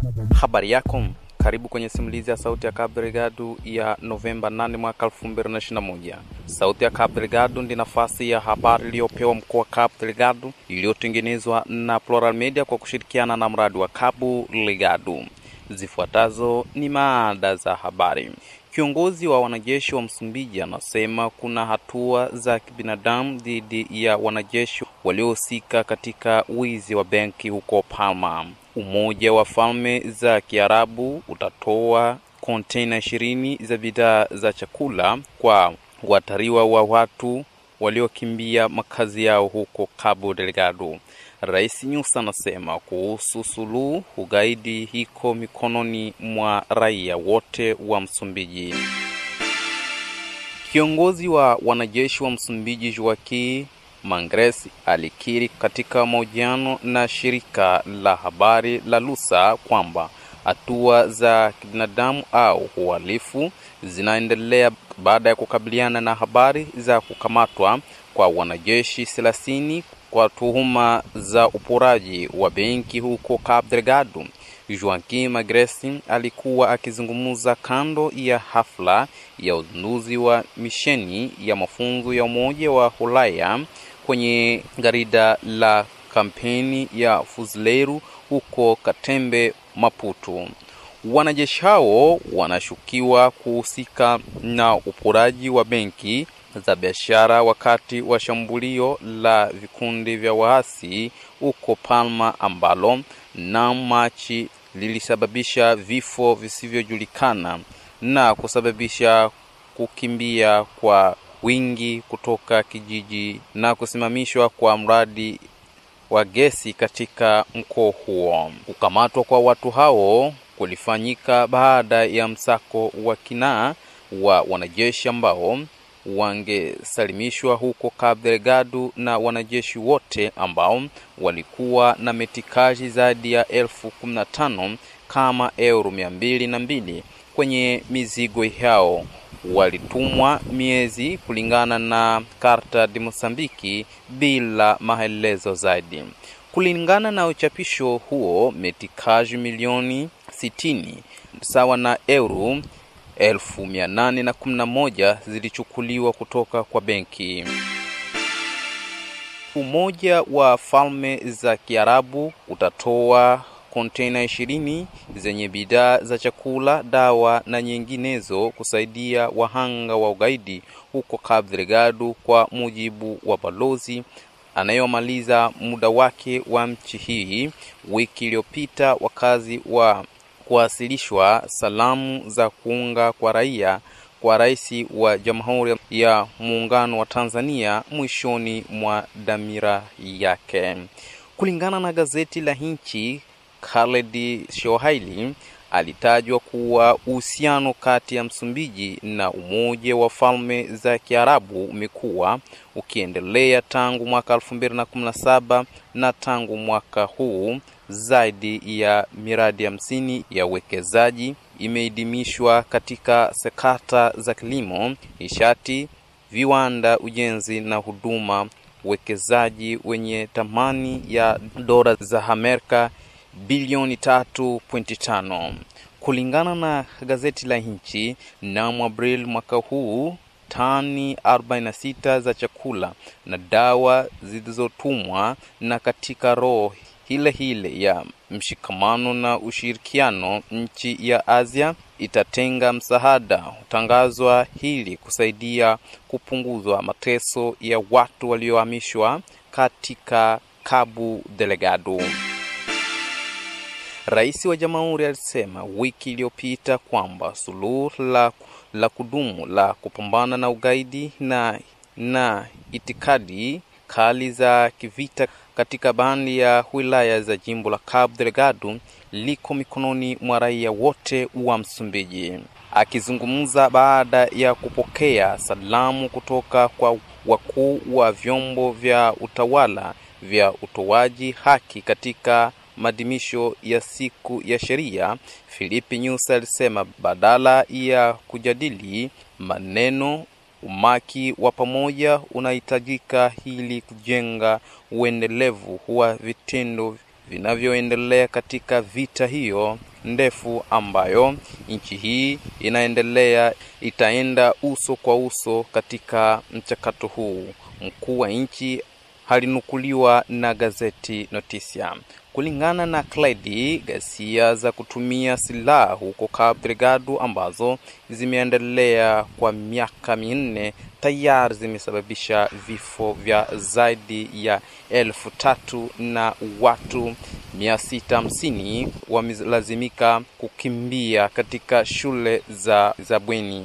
Habari yako, karibu kwenye simulizi ya Sauti ya Cabo Delgado ya Novemba 8 mwaka 2021. Sauti ya Cabo Delgado ndi nafasi ya habari iliyopewa mkoa wa Cabo Delgado iliyotengenezwa na Plural Media kwa kushirikiana na mradi wa Cabo Delgado. Zifuatazo ni maada za habari. Kiongozi wa wanajeshi wa Msumbiji anasema kuna hatua za kibinadamu dhidi ya wanajeshi waliohusika katika wizi wa benki huko Palma. Umoja wa Falme za Kiarabu utatoa kontena ishirini za bidhaa za chakula kwa watariwa wa watu waliokimbia makazi yao huko Cabo Delgado. Rais Nyusi anasema kuhusu suluhu ugaidi hiko mikononi mwa raia wote wa Msumbiji. Kiongozi wa wanajeshi wa Msumbiji Joaquim Mangres alikiri katika mahojiano na shirika la habari la Lusa kwamba hatua za kibinadamu au uhalifu zinaendelea baada ya kukabiliana na habari za kukamatwa kwa wanajeshi thelathini kwa tuhuma za uporaji wa benki huko Cabo Delgado. Joaquim Magresi alikuwa akizungumza kando ya hafla ya uzinduzi wa misheni ya mafunzo ya Umoja wa Ulaya kwenye garida la kampeni ya Fuzileiro huko Katembe, Maputo. Wanajeshi hao wanashukiwa kuhusika na uporaji wa benki za biashara wakati wa shambulio la vikundi vya waasi huko Palma ambalo na Machi lilisababisha vifo visivyojulikana na kusababisha kukimbia kwa wingi kutoka kijiji na kusimamishwa kwa mradi wa gesi katika mkoa huo. Kukamatwa kwa watu hao kulifanyika baada ya msako wa kinaa wa wanajeshi ambao wangesalimishwa huko Cabo Delgado na wanajeshi wote ambao walikuwa na metikaji zaidi ya elfu kumi na tano kama euro mia mbili na mbili kwenye mizigo yao walitumwa miezi kulingana na Karta de Mosambiki bila maelezo zaidi. Kulingana na uchapisho huo, metikaji milioni sitini sawa na euro elfu mia nane na kumi na moja zilichukuliwa kutoka kwa benki. Umoja wa Falme za Kiarabu utatoa kontena ishirini zenye bidhaa za chakula, dawa na nyinginezo kusaidia wahanga wa ugaidi huko Cabo Delgado, kwa mujibu wa balozi anayomaliza muda wake wa nchi hii. Wiki iliyopita wakazi wa kuwasilishwa salamu za kuunga kwa raia kwa rais wa Jamhuri ya Muungano wa Tanzania mwishoni mwa dhamira yake. Kulingana na gazeti la nchi, Khaled Shohaili alitajwa kuwa uhusiano kati ya Msumbiji na Umoja wa Falme za Kiarabu umekuwa ukiendelea tangu mwaka 2017 na tangu mwaka huu zaidi ya miradi hamsini ya uwekezaji imeidimishwa katika sekta za kilimo, nishati, viwanda, ujenzi na huduma, uwekezaji wenye thamani ya dola za Amerika bilioni 3.5 kulingana na gazeti la nchi. Mnamo Aprili mwaka huu tani 46 za chakula na dawa zilizotumwa na katika roho hile hile ya mshikamano na ushirikiano, nchi ya Asia itatenga msaada utangazwa ili kusaidia kupunguzwa mateso ya watu waliohamishwa katika Cabo Delgado. Rais wa Jamhuri alisema wiki iliyopita kwamba suluhu la, la kudumu la kupambana na ugaidi na, na itikadi kali za kivita katika baadhi ya wilaya za jimbo la Cabo Delgado liko mikononi mwa raia wote wa Msumbiji. Akizungumza baada ya kupokea salamu kutoka kwa wakuu wa vyombo vya utawala vya utoaji haki katika maadhimisho ya siku ya sheria, Filipe Nyusi alisema badala ya kujadili maneno umaki wa pamoja unahitajika ili kujenga uendelevu wa vitendo vinavyoendelea katika vita hiyo ndefu ambayo nchi hii inaendelea itaenda uso kwa uso katika mchakato huu. Mkuu wa nchi halinukuliwa na gazeti Notisia. Kulingana na Clyde, ghasia za kutumia silaha huko Cabo Delgado ambazo zimeendelea kwa miaka minne tayari zimesababisha vifo vya zaidi ya elfu tatu na watu mia sita hamsini wamelazimika kukimbia katika shule za, za bweni.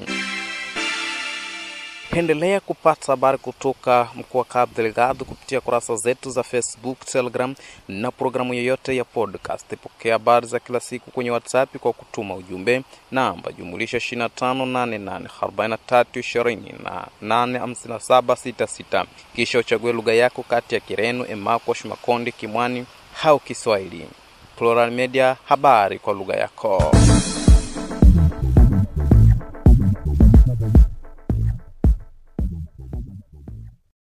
Pendelea kupata habari kutoka mkoa wa Cabo Delgado kupitia kurasa zetu za Facebook, Telegram na programu yoyote ya podcast. Pokea habari za kila siku kwenye WhatsApp kwa kutuma ujumbe namba jumulisha 25884320 kisha uchague lugha yako kati ya Kireno, Emakosh, Makonde, Kimwani au Kiswahili. Plural Media, habari kwa lugha yako.